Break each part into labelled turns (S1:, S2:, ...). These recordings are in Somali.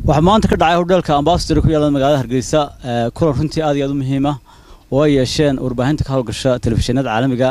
S1: waxaa maanta ka dhacay hodheelka ambasador ku yaala magaalada hargeysa kulan runtii aad iyo aad u muhiima oo ay yeesheen warbaahinta ka howlgasha telefishinada caalamiga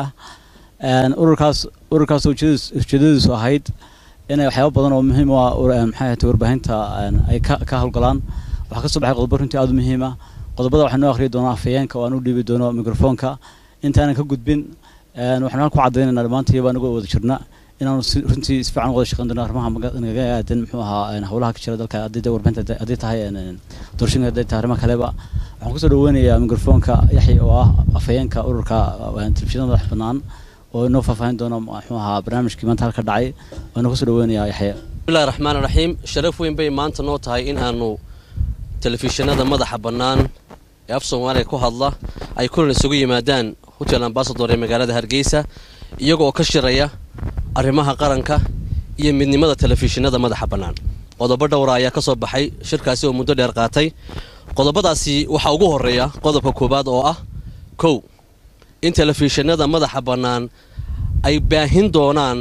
S1: ah ururkaas ururkaas ujeedadiisu ahayd inay waxyaaba badan oo muhiim u ah maxay ahayd warbaahinta ay ka howlgalaan waxaa ka soo baxay qodobo runtii aad u muhiima qodobada waxaa noo akhriyi doonaa afayeenka oo aan u dhiibi doono mikrofoonka intaanan ka gudbin waxaan halku caddaynayna dhammaantayaba anagoo wada jirna inaanu runtii si fiican wada shaqeyn doono arrimaha nagaga aadan muxuu ahaa howlaha ka jira dalka haddii warbaahinta haddii tahay doorashooyinka haddii tahay arrimaha kaleba waxaan kusoo dhaweynayaa mikrofoonka yaxya oo ah afayeenka ururka telefishinada madax bannaan oo inoo faahfaahin doono muxuu ahaa barnaamijkii maanta halka dhacay oo inoo kusoo dhaweynayaa yaxya
S2: bismillahi raxmaan raxiim sharaf weyn bay maanta noo tahay in aanu telefishinada madaxa bannaan ee af soomaaliya ku hadla ay kulan isugu yimaadaan hotel ambasador ee magaalada hargeysa iyagoo ka shiraya arrimaha qaranka iyo midnimada telefishinada madaxa bannaan qodobo dhowra ayaa ka soo baxay shirkaasi oo muddo dheer qaatay qodobadaasi waxaa ugu horreeya qodobka koowaad oo ah kow in telefishinada madaxa bannaan ay baahin doonaan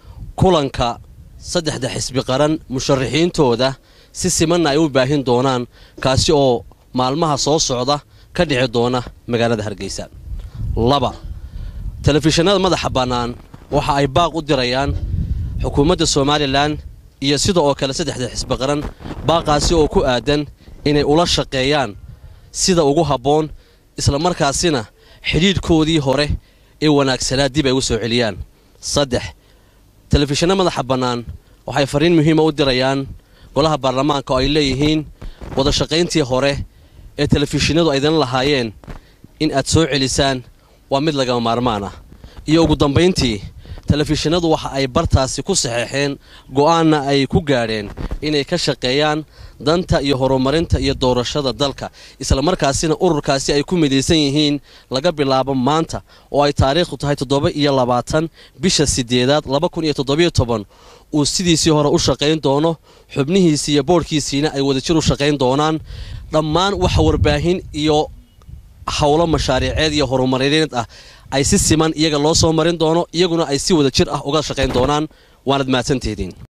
S2: kulanka saddexda xisbi qaran musharaxiintooda si simanna ay u baahin doonaan kaasi oo maalmaha soo socda ka dhici doona magaalada hargeysa laba telefishinada madaxa bannaan waxa ay baaq u dirayaan xukuumadda somalilan iyo sida oo kale saddexda xisbi qaran baaqaasi oo ku aadan inay ula shaqeeyaan sida ugu habboon islamarkaasina xidhiidhkoodii hore ee wanaagsanaa dib ay u soo celiyaan saddex telefishinna madaxa bannaan waxay fariin muhiima u dirayaan golaha baarlamaanka oo ay leeyihiin wada shaqayntii hore ee telefishinadu aydan lahaayeen in aad soo celisaan waa mid lagama maarmaan ah iyo ugu dambayntii telefishinadu waxa ay bartaasi ku saxeexeen go'aanna ay ku gaadheen inay ka shaqeeyaan danta iyo horumarinta iyo doorashada dalka islamarkaasina ururkaasi ay ku midaysan yihiin laga bilaabo maanta oo ay taariikhdu tahay toddoba iyo labaatan bisha sideedaad laba kun iyo toddobiyo toban uu sidiisii hore u shaqayn doono xubnihiisii iyo boodhkiisiina ay wadajir u shaqayn doonaan dhammaan waxa warbaahin iyo howlo mashaariiceed iyo horumarineed ah ay si siman iyaga loo soo marin doono iyaguna ay si wada jir ah uga shaqayn doonaan waanad mahadsantihidiin